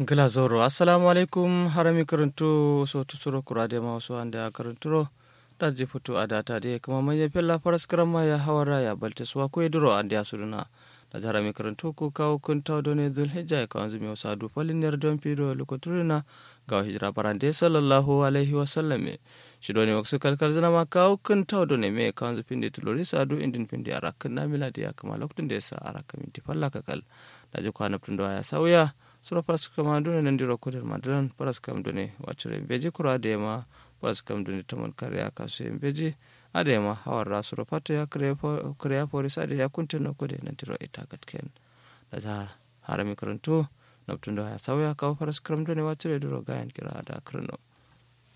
gila zoro assalamu alaikum harami karantu so tusuro kurade ma so ande a karanturo daji futu a data de kuma manya fella faras karama ya hawara ya balte suwa ko duro ande asuduna da harami karantu ku kawo kun taw done dul hijja ya kawanzu mi wasa du falin ner don pido lokoturina ga hijra barande sallallahu alaihi wa sallam shi doni waksu kalkal zana ma kawo kun taw done me kawanzu pindi tulori sadu indin pindi arakan na miladi ya kama lokutun da yasa araka minti falla kakal daji kwana tundo ya sauya sura paras kama dune nandiro kodel madran paras kam dune wacure beji kura adema paras kam dune tamon kare akasu beji adema hawarra sura pato ya kreya polis ade ya kunteno kode nandiro itagat ken daza harami karanto nabtundo ya sauya kawo paras kam dune wacure duro gayan kira ada krano